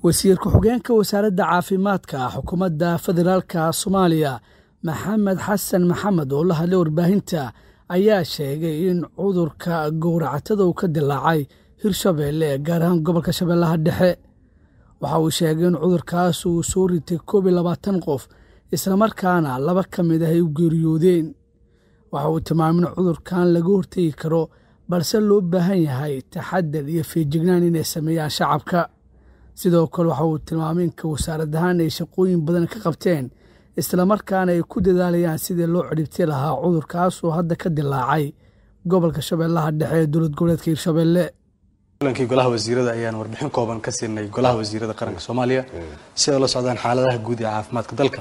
wasiir ku-xigeenka wasaaradda caafimaadka xukuumadda federaalka soomaaliya maxamed xasan maxamed oo la hadlay warbaahinta ayaa sheegay in cudurka gowracatada uu ka dilaacay hirshabeelle gaar ahaan gobolka shabeellaha dhexe waxa uu sheegay in cudurkaas uu soo ritay koob iyo labaatan qof islamarkaana laba ka mid ah ay u geeriyoodeen waxa uu tilmaamay in cudurkan laga hortegi karo balse loo baahan yahay taxadar iyo feejignaan inay sameeyaan shacabka sidoo kale waxa uu tilmaamay inka wasaarad ahaan ay shaqooyin badan ka qabteen islamarkaana ay ku dadaalayaan sidii loo cidhibti lahaa cudurkaasoo hadda ka dilaacay gobolka shabeellaha dhexe ee dowlad goboleedka hirshabeelle kulankii golaha wasiirada ayaan warbixin kooban ka siinay golaha wasiirada qaranka soomaaliya si ay la socdaan xaaladaha guud ee caafimaadka dalka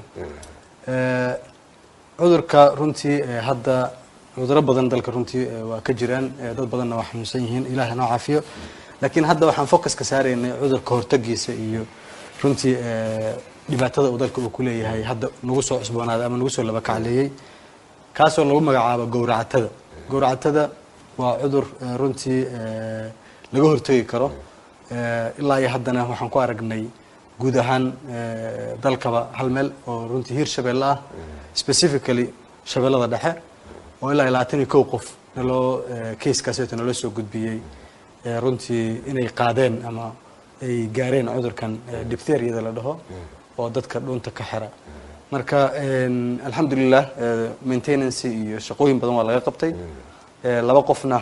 cudurka runtii hadda cuduro badan dalka runtii waa ka jiraan dad badanna waa xanuunsan yihiin ilaah noo caafiyo laakiin hadda waxaan focuska saaraynay cudurka hortagiisa iyo runtii dhibaatada uu dalka uu ku leeyahay hadda nagu soo cusboonaaday ama nagu soo laba kacleeyey kaasoo lagu magacaabo gowracatada gowracatada waa cudur runtii laga hortegi karo ilaa iyo haddana waxaan ku aragnay guud ahaan dalkaba hal meel oo runtii hiir shabeelle ah specifically shabeellada dhexe oo ilaa iyo labaatan iyo kow qof naloo kaiskaaseeto naloo soo gudbiyey runtii inay qaadeen ama ay gaareen cudurkan diptheriyada la dhaho oo dadka dhunta ka xira marka alxamdulilah maintenancy iyo shaqooyin badan waa laga qabtay laba qofna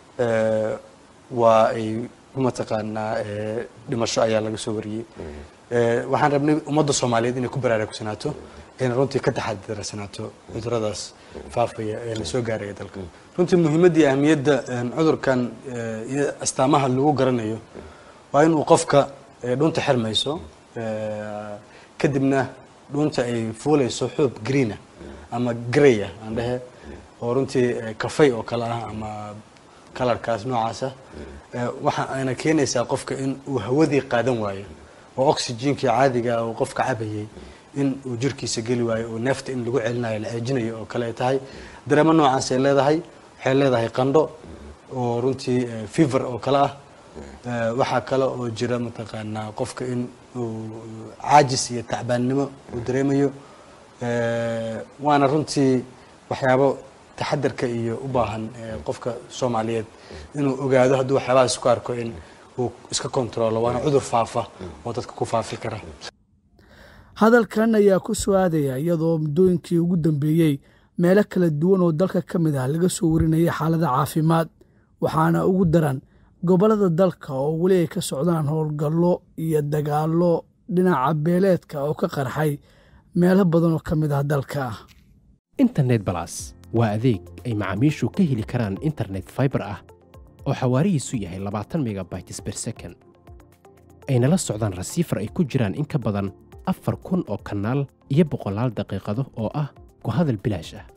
waa ay mataqaanaa dhimasho ayaa laga soo wariyey waxaan rabnay ummadda soomaaliyeed inay ku baraarugsanaato ayna runtii ka taxadirsanaato cuduradaas faafaya ee la soo gaaraya dalka runtii muhiimadda iyo ahmiyadda cudurkan iyo astaamaha lagu garanayo waa inuu qofka dhunta xirmayso kadibna dhunta ay fuulayso xuub greena ama graya aan dhehe oo runtii kafay oo kale ah ama kalarkaas noocaasa waxa ayna keenaysaa qofka in uu hawadii qaadan waayo oo oxygenkii caadiga uu qofka cabayay in uu jirkiisa geli waayo oo neefta in lagu celinayo la ceejinayo oo kale ay tahay dareemo noocaas ay leedahay waxay leedahay qandho oo runtii fever oo kale ah waxaa kale oo jira mataqaanaa qofka in uu caajis iyo tacbaannimo uu dareemayo waana runtii waxyaabo taxadarka iyo u baahan qofka soomaaliyeed inuu ogaado hadduu waxyaabahaas ku arko in uu iska kontrolo waana cudur faafa oo dadka ku faafi kara hadalkan ayaa ku soo aadaya iyadoo muddooyinkii ugu dambeeyey meelo kala duwan oo dalka ka mid ah laga soo warinayay xaalada caafimaad waxaana ugu daran gobollada dalka oo weli ay ka socdaan howlgallo iyo dagaallo dhinaca beeleedka oo ka qarxay meelo badan oo ka mid ah dalka internet balas waa adeeg ay macaamiishu ka heli karaan internet faibar ah oo xawaarihiisu yahay labaatan megabytes ber second ayna la socdaan rasiifar ay ku jiraan in ka badan afar kun oo kanaal iyo boqolaal daqiiqado oo ah ku hadal bilaash ah